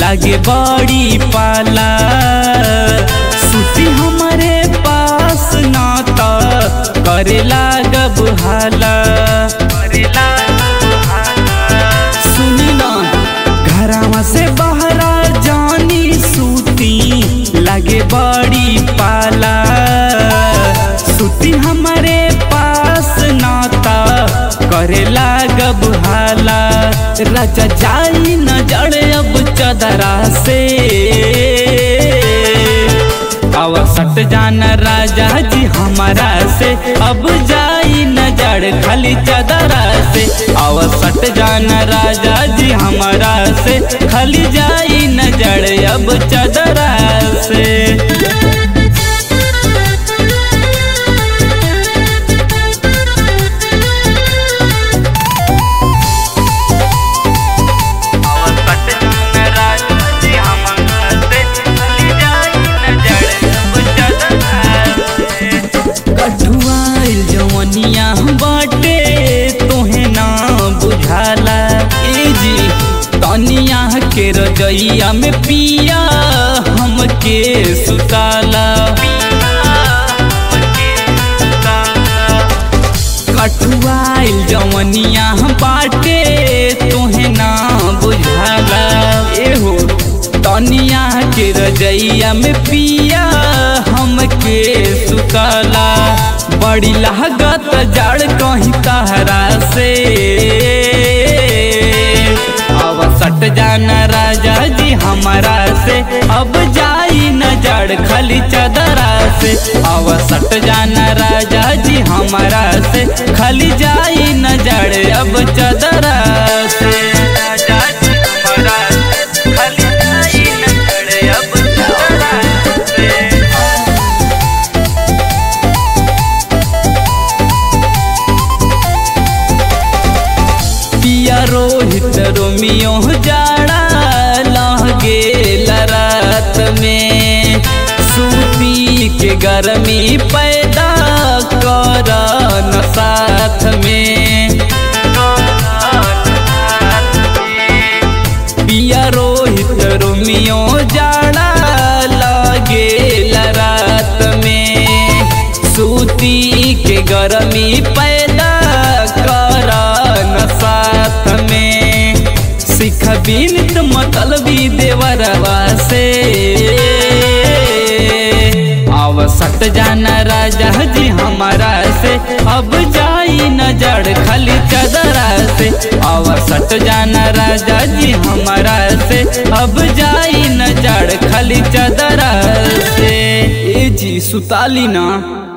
लागे बड़ी पाला सुती हमारे पास ना त करे लागब हाला सुनी ना घरवा से बहरा जानी सूती लागे बड़ी पाला सुती हमारे पास नाता करे लागब हाला राजा जाई न जड़े अब चदरा से अब सट जाना राजा जी हमारा से अब जाई न जड़ खाली चदरा से अब सट जाना राजा जी हमारा से खाली जाई न जड़ अब चदरा से कठुआइल जवनिया बाटे तोहे ना बुझाला ए जी तनिया के रजैया में पिया हमके सुताला कठुआइल जवनिया बाटे तोहे ना बुझाला एहो तनिया के रजैया में पिया हमके सुतला बड़ी लागत जड़ कहीं तहरा से अब सट जाना राजा जी हमारा से अब जाई न जड़ खाली चदरा से अब सट जाना राजा जी हमारा से खाली जाई न जड़ अब चदरा से राजा जी हमारा से खाली जाई न जड़ अब चदरा से पिया रोहित रोमियो जाड़ा लह गेल रात में सूती के गर्मी पैदा कर न साथ में पिया रोहित रोमियो जाड़ा लगेल रात में सूती के गर्मी पैदा कर न साथ में सिख बिनित मतलबी देवरवा से अब सट जाना राजा जी हमारा से अब जाई न जड़ खाली चदरा से अब सट जाना राजा जी हमारा से अब जाई न जड़ खाली चदरा से ए जी सुताली ना